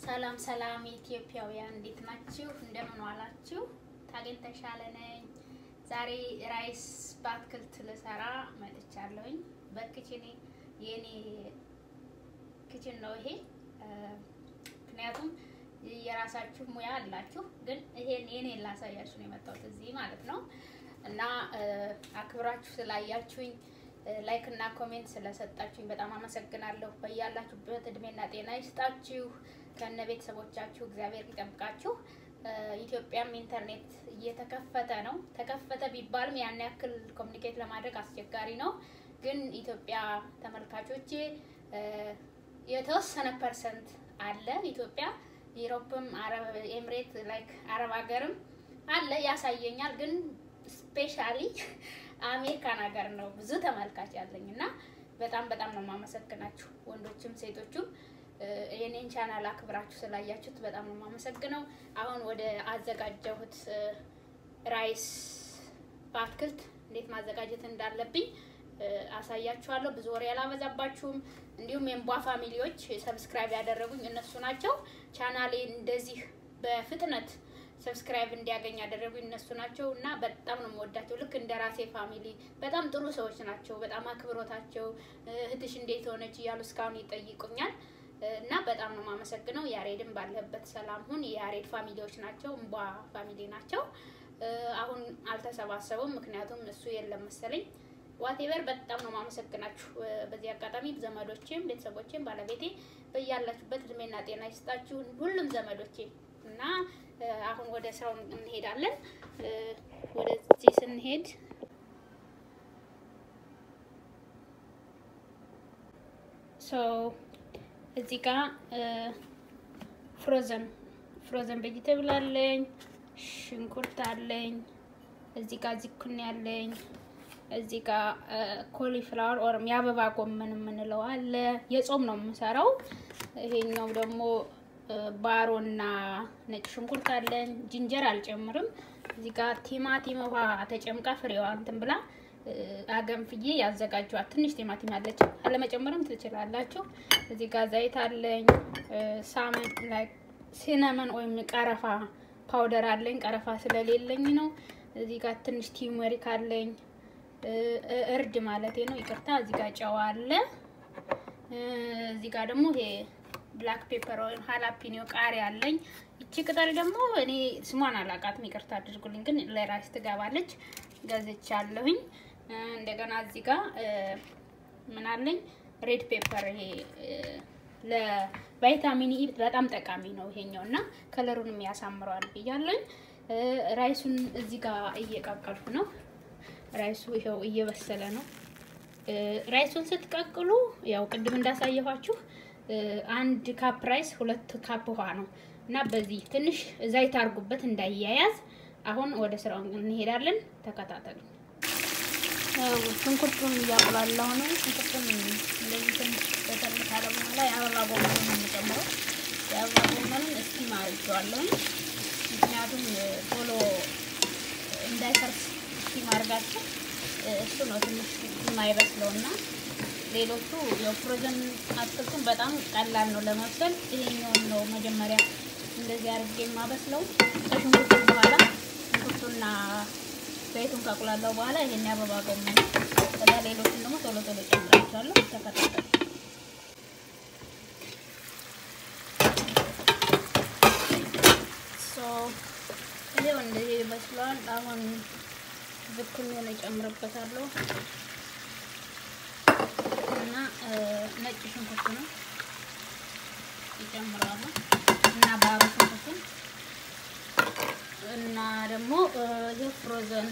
ሰላም ሰላም ኢትዮጵያውያን እንዴት ናችሁ? እንደምን ዋላችሁ? ታገኝ ተሻለ ነኝ። ዛሬ ራይስ በአትክልት ልሰራ መጥቻለሁኝ። በክችኔ የኔ ክችን ነው ይሄ። ምክንያቱም የራሳችሁ ሙያ አላችሁ፣ ግን ይሄን የኔን ላሳያችሁ ነው የመጣሁት እዚህ ማለት ነው። እና አክብራችሁ ስላያችሁኝ ላይክ እና ኮሜንት ስለሰጣችሁኝ በጣም አመሰግናለሁ። በያላችሁበት እድሜና ጤና ይስጣችሁ፣ ከነ ቤተሰቦቻችሁ እግዚአብሔር ይጠብቃችሁ። ኢትዮጵያም ኢንተርኔት እየተከፈተ ነው። ተከፈተ ቢባልም ያን ያክል ኮሚኒኬት ለማድረግ አስቸጋሪ ነው። ግን ኢትዮጵያ ተመልካቾቼ የተወሰነ ፐርሰንት አለ ኢትዮጵያ፣ ዩሮፕም፣ ኤምሬት ላይክ አረብ ሀገርም አለ ያሳየኛል። ግን ስፔሻሊ አሜሪካን ሀገር ነው ብዙ ተመልካች ያለኝ እና በጣም በጣም ነው የማመሰግናችሁ ወንዶችም ሴቶቹም የኔን ቻናል አክብራችሁ ስላያችሁት በጣም ነው የማመሰግነው። አሁን ወደ አዘጋጀሁት ራይስ በአትክልት እንዴት ማዘጋጀት እንዳለብኝ አሳያችኋለሁ። ብዙ ወሬ አላበዛባችሁም። እንዲሁም የእንቧ ፋሚሊዎች ሰብስክራይብ ያደረጉኝ እነሱ ናቸው። ቻናሌ እንደዚህ በፍጥነት ሰብስክራይብ እንዲያገኝ ያደረጉኝ እነሱ ናቸው እና በጣም ነው የምወዳቸው። ልክ እንደ ራሴ ፋሚሊ በጣም ጥሩ ሰዎች ናቸው። በጣም አክብሮታቸው እህትሽ እንዴት ሆነች እያሉ እስካሁን ይጠይቁኛል እና በጣም ነው የማመሰግነው። ያሬድም ባለበት ሰላም ሁን። የያሬድ ፋሚሊዎች ናቸው፣ እምቧ ፋሚሊ ናቸው። አሁን አልተሰባሰቡም፣ ምክንያቱም እሱ የለም መሰለኝ። ዋቴቨር በጣም ነው የማመሰግናችሁ። በዚህ አጋጣሚ ዘመዶቼም፣ ቤተሰቦቼም፣ ባለቤቴ በያላችሁበት እድሜና ጤና ይስጣችሁ ሁሉም ዘመዶቼ እና አሁን ወደ ስራው እንሄዳለን። ወደዚህ ስንሄድ ሶ እዚህ ጋር ፍሮዘን ፍሮዘን ቬጂቴብል አለኝ፣ ሽንኩርት አለኝ፣ እዚህ ጋር ዚኩኒ አለኝ፣ እዚህ ጋር ኮሊፍላወር ኦርም የአበባ ጎመን የምንለው አለ። የጾም ነው የምሰራው። ይሄኛው ደግሞ ባሮና ነጭ ሽንኩርት አለኝ። ጅንጀር አልጨምርም። እዚህ ጋር ቲማቲም ውሃ ተጨምቃ ፍሬዋ እንትን ብላ አገንፍዬ ያዘጋጀዋት ትንሽ ቲማቲም አለች። አለመጨመርም ትችላላችሁ። እዚህ ጋር ዘይት አለኝ። ሳመን ላይ ሲነመን ወይም ቀረፋ ፓውደር አለኝ። ቀረፋ ስለሌለኝ ነው። እዚህ ጋር ትንሽ ቲመሪክ አለኝ። እርድ ማለቴ ነው፣ ይቅርታ። እዚህ ጋር ጨው አለ። እዚህ ጋር ደግሞ ይሄ ብላክ ፔፐር ወይም ሀላፒኒዮ ቃሪያ አለኝ። ይቺ ቅጠል ደግሞ እኔ ስሟን አላውቃትም፣ ይቅርታ አድርጉልኝ። ግን ለራስ ትገባለች፣ ገዝቻለሁኝ። እንደገና እዚህ ጋር ምን አለኝ? ሬድ ፔፐር ይሄ ለቫይታሚን ኢ በጣም ጠቃሚ ነው ይሄኛው እና ከለሩንም ያሳምረዋል ብያለኝ። ራይሱን እዚህ ጋር እየቀቀልኩ ነው። ራይሱ ይኸው እየበሰለ ነው። ራይሱን ስትቀቅሉ ያው ቅድም እንዳሳየኋችሁ አንድ ካፕ ራይስ ሁለት ካፕ ውሃ ነው እና በዚህ ትንሽ ዘይት አድርጉበት እንዳያያዝ። አሁን ወደ ስራው እንሄዳለን። ተከታተሉ። ሽንኩርቱን እያቁላላሁ ነው። ሽንኩርቱን እንደዚህ ትንሽ በሰል ካለ በኋላ የአበባ ጎመን ነው የምጨምረው። የአበባ ጎመኑን እስቲም አድርጌዋለሁኝ ምክንያቱም ቶሎ እንዳይፈርስ እስቲም አድርጋችሁ እሱ ነው ትንሽ የማይበስለው እና ሌሎቹ የፍሮዘን አትክልቱን በጣም ቀላል ነው ለመብሰል። ይሄኛውን ነው መጀመሪያ እንደዚህ አድርጌ የማበስለው ከሽንኩርቱ በኋላ ሽንኩርቱና ዘይቱን ካቁላላው በኋላ ይሄን የአበባ ጎመን ከዛ ሌሎቹን ደግሞ ቶሎ ቶሎ ጨምራቸዋለሁ። ተከታተሉ። ይሄው እንደዚህ ይበስለዋል። አሁን ዝኩኒውን እጨምርበታለሁ እና ነጭ ሽንኩርት ነው ይጨምራሉ እና ባሮ ሽንኩርቱን እና ደግሞ ይሄ ፍሮዘን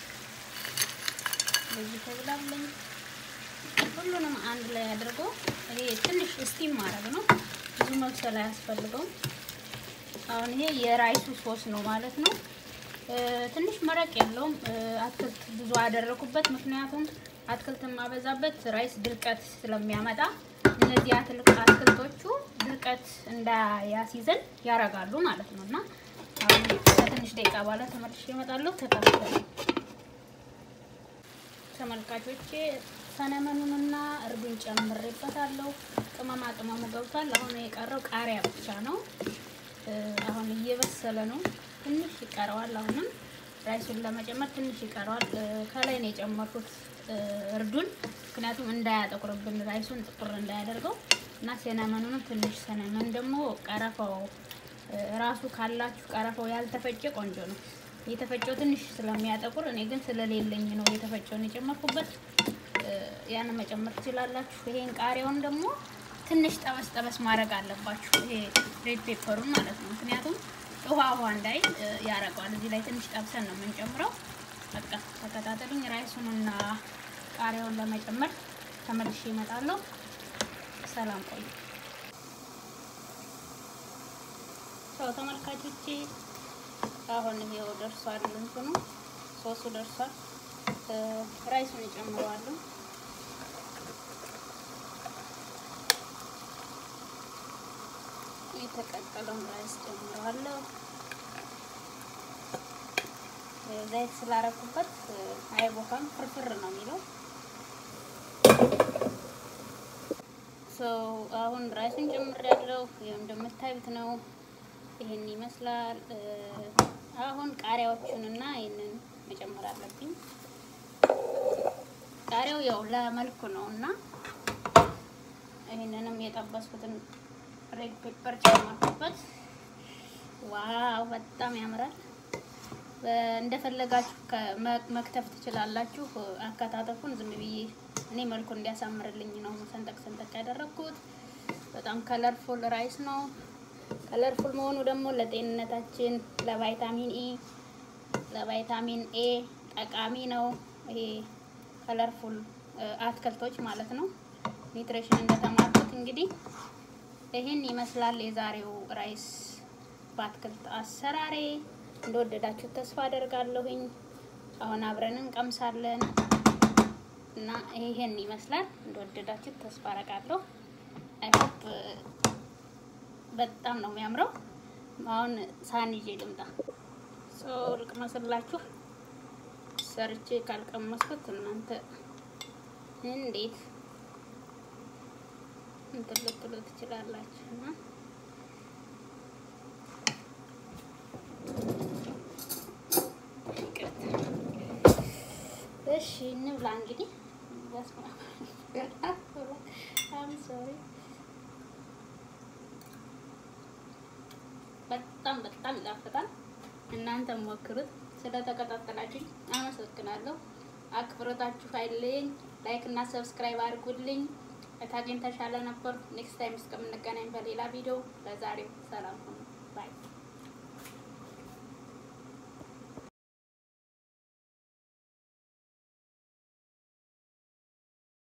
ቬጂቴብል አለኝ። ሁሉንም አንድ ላይ አድርጎ ይሄ ትንሽ ስቲም ማድረግ ነው፣ ብዙ መብሰል አያስፈልገውም። አሁን ይሄ የራይሱ ሶስ ነው ማለት ነው። ትንሽ መረቅ የለውም። አትክልት ብዙ አደረኩበት፣ ምክንያቱም አትክልት የማበዛበት ራይስ ድርቀት ስለሚያመጣ እነዚህ አትክልቶቹ ድርቀት እንዳያስይዘን ያረጋሉ ማለት ነው። እና አሁን ከትንሽ ደቂቃ በኋላ ተመልሼ እመጣለሁ። ተከታተሉ ተመልካቾቼ። ሰነመኑንና እርዱን ጨምሬበታለሁ። ቅመማ ቅመሙ ገብቷል። አሁን የቀረው ቃሪያ ብቻ ነው። አሁን እየበሰለ ነው። ትንሽ ይቀረዋል። አሁንም ራይሱን ለመጨመር ትንሽ ይቀረዋል። ከላይ ነው የጨመርኩት እርዱን፣ ምክንያቱም እንዳያጠቁርብን ራይሱን ጥቁር እንዳያደርገው እና ሰነመኑንም ትንሽ ሰነመን ደግሞ ቀረፋው ራሱ ካላችሁ ቀረፋው ያልተፈጨ ቆንጆ ነው። የተፈጨው ትንሽ ስለሚያጠቁር እኔ ግን ስለሌለኝ ነው የተፈጨውን የጨመርኩበት። ያንን መጨመር ትችላላችሁ። ይሄን ቃሪያውን ደግሞ ትንሽ ጠበስ ጠበስ ማድረግ አለባችሁ። ይሄ ሬድ ፔፐሩን ማለት ነው። ምክንያቱም ውሃ ውሃ እንዳይ ያረገዋል። እዚህ ላይ ትንሽ ጠብሰን ነው የምንጨምረው። በቃ ተከታተሉኝ። ራይሱንና ቃሪያውን ለመጨመር ተመልሼ እመጣለሁ። ሰላም ቆዩ። ሰው ተመልካቾቼ አሁን ይሄው ደርሷል። እንትኑ ሶሱ ደርሷል። ራይሱን እጨምረዋለሁ። የተቀቀለውን ራይስ ጨምረዋለሁ። ዘይት ስላረኩበት አይቦካም፣ ፍርፍር ነው የሚለው። አሁን ራይሱን ጨምሬያለሁ። ይኸው እንደምታዩት ነው። ይሄን ይመስላል። አሁን ቃሪያዎቹን እና ይሄንን መጨመር አለብኝ። ቃሪያው ያው ለመልኩ ነው እና ይሄንንም የጠበስኩትን ሬድ ፔፐር ጨመርኩበት። ዋው በጣም ያምራል። እንደፈለጋችሁ መክተፍ ትችላላችሁ። አከታተፉን ዝም ብዬ እኔ መልኩ እንዲያሳምርልኝ ነው ሰንጠቅ ሰንጠቅ ያደረግኩት። በጣም ከለርፉል ራይስ ነው። ከለርፉል መሆኑ ደግሞ ለጤንነታችን ለቫይታሚን ኢ ለቫይታሚን ኤ ጠቃሚ ነው። ይሄ ከለርፉል አትክልቶች ማለት ነው። ኒትሬሽን እንደተማርኩት እንግዲህ ይህን ይመስላል የዛሬው ራይስ በአትክልት አሰራሬ። እንደወደዳችሁ ተስፋ አደርጋለሁኝ። አሁን አብረን እንቀምሳለን እና ይሄን ይመስላል። እንደወደዳችሁ ተስፋ አደርጋለሁ። አይሆፕ በጣም ነው የሚያምረው። አሁን ሳህን ይዤ ልምጣ። ሰው ልቅመስላችሁ። ሰርቼ ካልቀመስኩት እናንተ እንዴት እንትን ልትሉ ትችላላችሁ እና እሺ እንብላ እንግዲህ። ሶሪ በጣም በጣም ይጣፍጣል። እናንተም ሞክሩት። ስለተከታተላችሁኝ አመሰግናለሁ። አክብሮታችሁ አይለየኝ። ላይክ እና ሰብስክራይብ አድርጉልኝ። እታገኝ ተሻለ ነበር። ኔክስት ታይም እስከምንገናኝ በሌላ ቪዲዮ፣ ለዛሬው ሰላም ሁኑ።